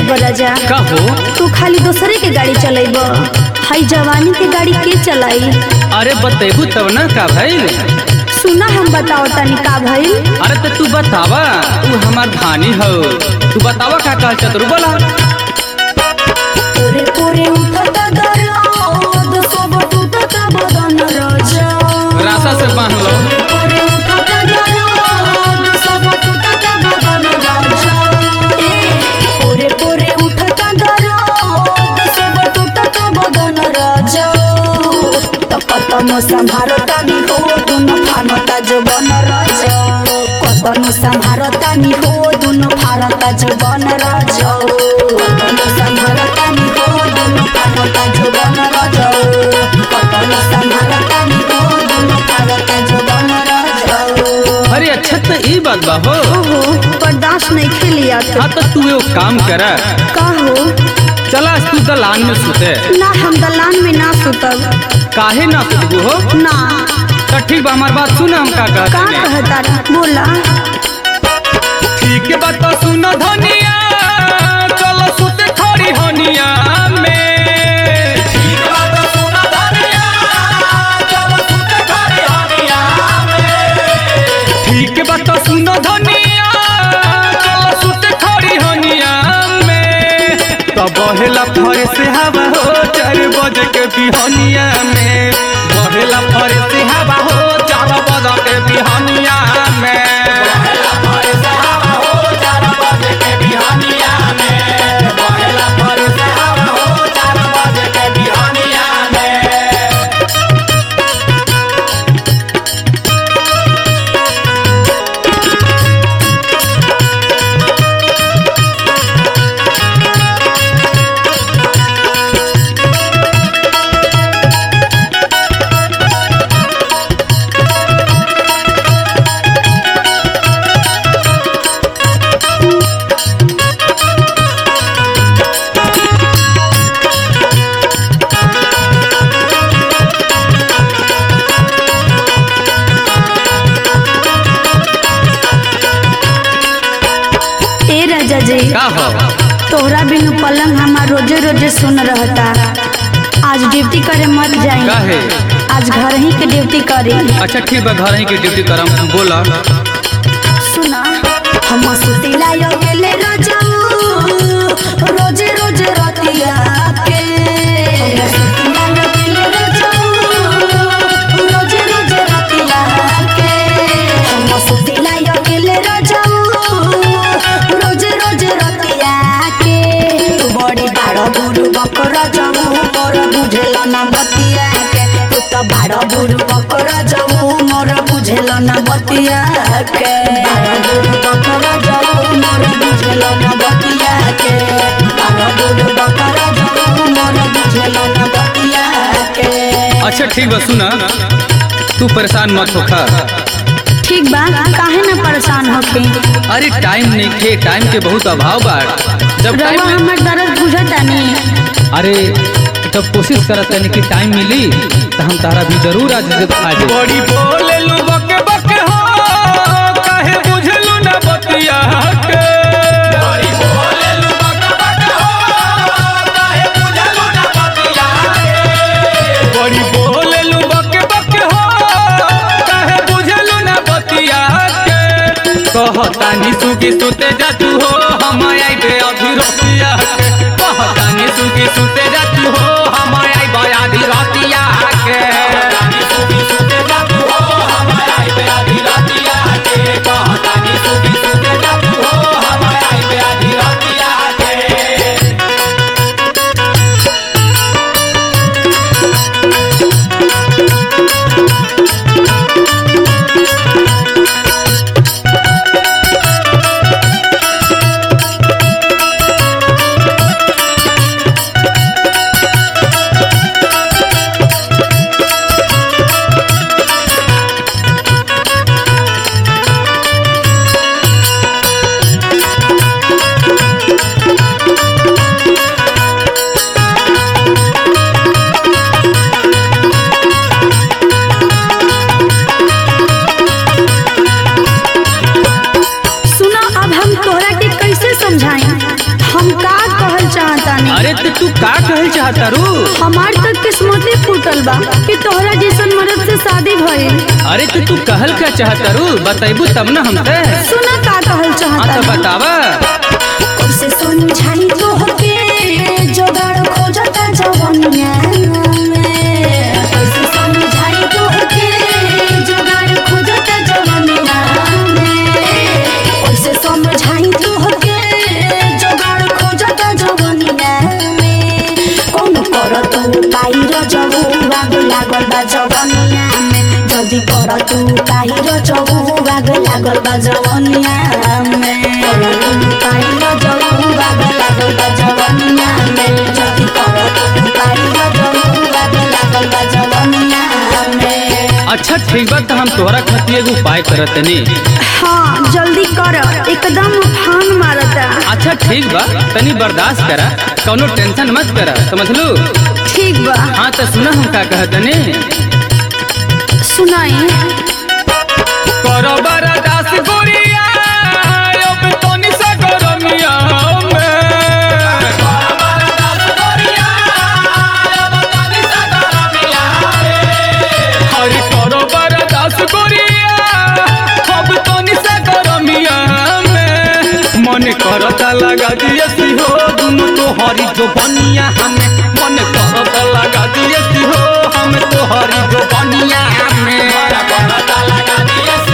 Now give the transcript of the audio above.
जाइब राजा का हो तू खाली दूसरे के गाड़ी चलाइब हई जवानी के गाड़ी के चलाई अरे बतेबू तब ना का भइल सुना हम बताओ तनी का भइल अरे तो तू बतावा तू हमार धानी हो तू बतावा का कह चतुर बोला पूरे पूरे उठता दर्द सब टूटता बदन राजा रासा से बांध लो पूरे उठता दर्द सब टूटता बदन राजा ए, पूरे पूरे उठता दर्द सब टूटता बदन राजा त कतनो संभारता नि हो दुनो फानता जवन राजा कतनो संभारता नि हो दुनो फारता जवन राजा कतनो संभारता नि हो दुनो फानता जवन राजा कतनो संभारता नि हो दुनो फारता जवन राजा अरे अच्छा तो ई बात बा हो ओहो बर्दाश्त नहीं खेलिया तो हाँ तो तू एगो काम कर का हो चला आज तू दलान में सुते ना हम दलान में ना सुतब काहे ना सुतबू हो ना तो ठीक बा हमार बात सुन हम का का कहते हैं कहता बोला ठीक बात तो सुन धनिया चलो सुते खड़ी हनिया में ठीक बात तो सुन धनिया चलो सुते खड़ी हनिया में ठीक बात तो सुन धनिया चलो सुते खड़ी हनिया में तो बहेला फरे से हवा हो चार बजे के बिहनिया में बहेला फरे से हवा हो चार बजे के बिहनिया में बहेला फरे से हवा हो चार बजे के बिहनिया में बहेला फरे से हवा हो चार बजे के बिहनिया में ए राजा जी का हो तोहरा बिनु पलंग हमार रोजे रोजे सुन रहता आज ड्यूटी करे मत जाई काहे? आज घर ही के ड्यूटी करी अच्छा ठीक बा घर ही के ड्यूटी करम बोला सुना हम सुतिला यो गेले रजाऊ रोजे रोजे रतिया के हम सुतिला यो गेले रजाऊ रोजे रोजे रतिया के हम सुतिला यो गेले रजाऊ रोजे रोजे रतिया के तू बड़ी बाड़ बुरु बकर जाऊ मोर बुझेल ना बतिया के तू तो बाड़ बुरु बकर जाऊ मोर बुझेल ना बतिया के बाड़ बुरु बकर जाऊ मोर बुझेल ना बतिया के बाड़ बुरु बकर जाऊ मोर बुझेल ना बतिया के अच्छा ठीक बा सुना तू परेशान मत होखा ठीक बा काहे ना परेशान होके अरे टाइम नहीं खे टाइम के बहुत अभाव बा जब रवा टाइम मिल- हमर दर्द बुझता नहीं अरे जब कोशिश करत है कि टाइम मिली तो हम तारा भी जरूर आज आ जाए बड़ी बोले लू बके बके हो काहे बुझलू ना बतिया के बड़ी बोले लू बके बके हो काहे बुझलू ना बतिया के बड़ी बोले लू बके बके हो काहे बुझलू ना बतिया के कहतानी सुगी सुते जा तू हो हम आई बे अभी रतिया के कहतानी सुगी सुते जा तू हो हम आई बे अभी रतिया के कहतानी सुगी सुते जा तू हो हम आई बे अभी रतिया के कहतानी सुगी सुते जा तू हो हम आई बे अभी रतिया के चाहतानी अरे तो तू का कहल चाहता रू हमार तक किस्मती फूटल बा कि तोहरा जैसन मर्द से शादी भइल अरे तो तू कहल का चाहता रू बताइबू तब ना हमसे सुना का कहल हाँ तो चाहता बतावा कैसे समझाई तोहके जोगाड़ खोजता जवनिया में कैसे समझाई तोहके जोगाड़ खोजता जवनिया में कैसे समझाई तोहके जोगाड़ खोजता जवनिया में कौन कर तू पाइर जबू बाग लागल बा जवनिया में जदी कर तू पाइर जबू बाग लागल बा जवनिया में पाइर जबू बाग लागल बा जवनिया में जदी कर तू पाइर जबू बाग लागल बा जवनिया में अच्छा ठीक बा तो हम तोहरा खातिर एगो उपाय करत तनी हाँ जल्दी कर एकदम उफान मारता अच्छा ठीक बा तनी बर्दाश्त करा कौनो टेंशन मत करा समझलू ठीक बा हाँ तो सुना हम का कहत तनी सुनाई करो बर्दाश्त गोरिया अब तनी सा गरमिया हरि करो बर्दाश्त गोरिया अब तनी सा गरमिया में मन करता लगा दिए सिहो दुनु तो हरी जो बनिया हमें मन करता लगा दिए सिहो हम तो हरी जो बनिया हमें करता लगा दिए